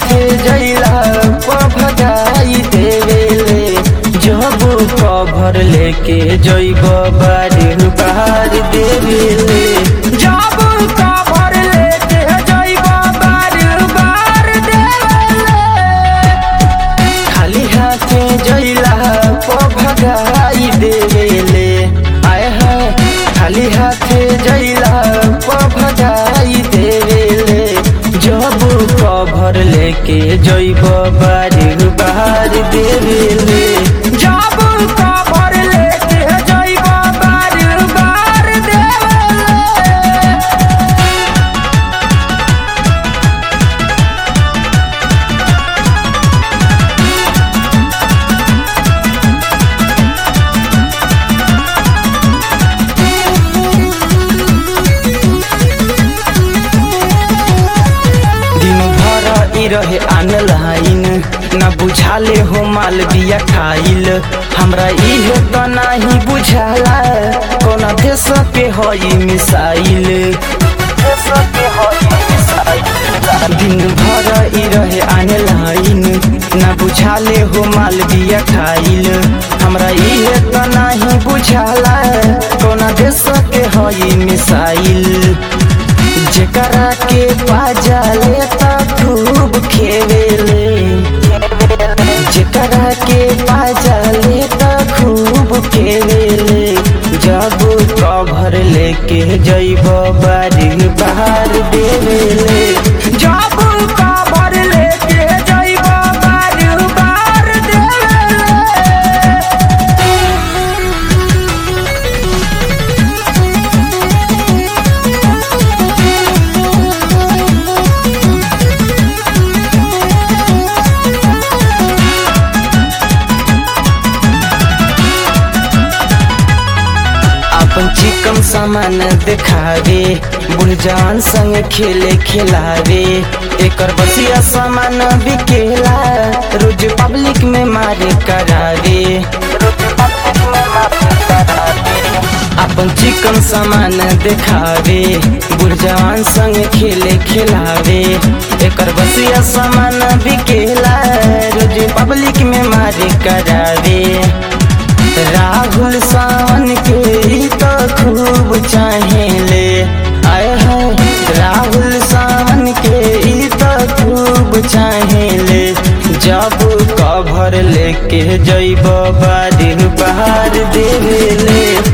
हाथे जैला भगाई देवेले जब कभर लेके जैब बारी बार देवेले जब कभर लेके जैब बारी बार देवेले खाली हाथे जैला भगाई देवेले आय है खाली हाथे जैला भगाई देवेले जब कभर लेके जैब बारी बार देवेले जब कभर लेके जैब बारी बार देवेले दिन भर ई रहे ऑनलाइन न बुझाले हो माल बिया खाइल हमरा इहे त नाही बुझाला कोन देश पे हई मिसाइल दिन भर ई रहे ऑनलाइन न बुझाले हो माल बिया खाइल हमरा इहे त नाही बुझाला कोन देश के हई मिसाइल जेकरा के पाजाले त खूब खेवेले जेकरा के पाजाले त खूब खेवेले जब कभर लेके जैब बारी बाहर देवेले जब कभर लेके जैब बारी बाहर देवेले अपन चिकन सामान देखावे बुढ़ जवान संग खेले खिलावे एकर बसिया सामान बिकेला रोज पब्लिक में मारे करावे रोज पब्लिक में मारे करावे अपन चिकन सामान देखावे बुढ़ जवान संग खेले खिलावे एकर बसिया सामान बिकेला रोज पब्लिक में मारे करावे राहुल सावन के ही तो खूब चाहेले आय है राहुल सावन के ही तो खूब चाहेले जब कभर लेके जैब बारी बाहर देवेले